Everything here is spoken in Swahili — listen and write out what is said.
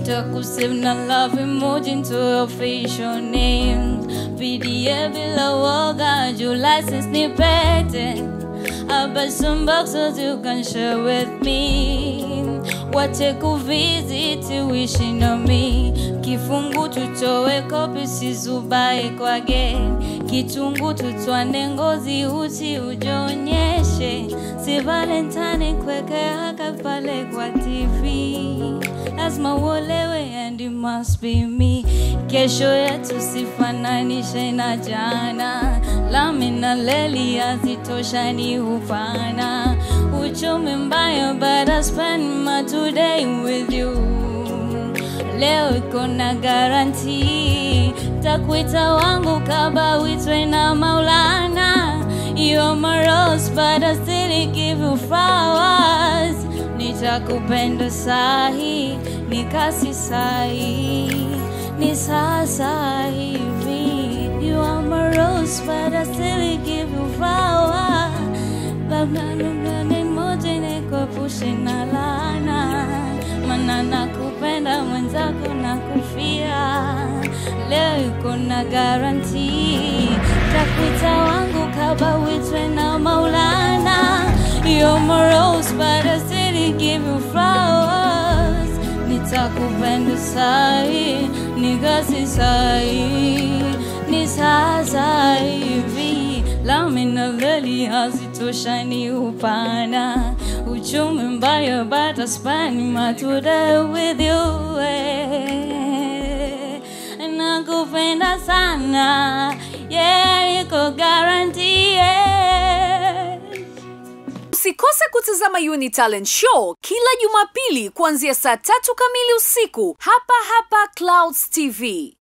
ntakusave na love emoji into your facial names PDA bila woga juu license ni pete I bet some boxes you can share with me wache kuvisit wishing on me kifungu tutowe kopi sizubae kwage kitungu tutwane ngozi uchi ujionyeshe si valentine kweke haka pale kwa tv lazima uolewe and it must be me kesho yetu sifananishe na jana lami na leli hazitoshani upana uchumi mbaya but I spend my today with you leo iko na garanti takwita wangu kaba witwe na maulana You're my rose but I still give you flowers nitakupenda sahi nikasi sahi ni sasa hivi You are my rose but I still give you flowers labda labda ni moja nikuepushe na laana mana nakupenda mwenzako na kufia leo iko na garanti takuita wangu kaba witwe na maulana You're my rose but I still give you flowers nitakupenda sahi nikasi sahi ni sasa hivi lami na leli hazitoshani upana uchumi mbaya but I spend my today with you eh. nakupenda sana yeah, iko guarantee yeah. Usikose kutazama Uni Talent Show kila Jumapili kuanzia saa tatu kamili usiku hapa hapa Clouds TV.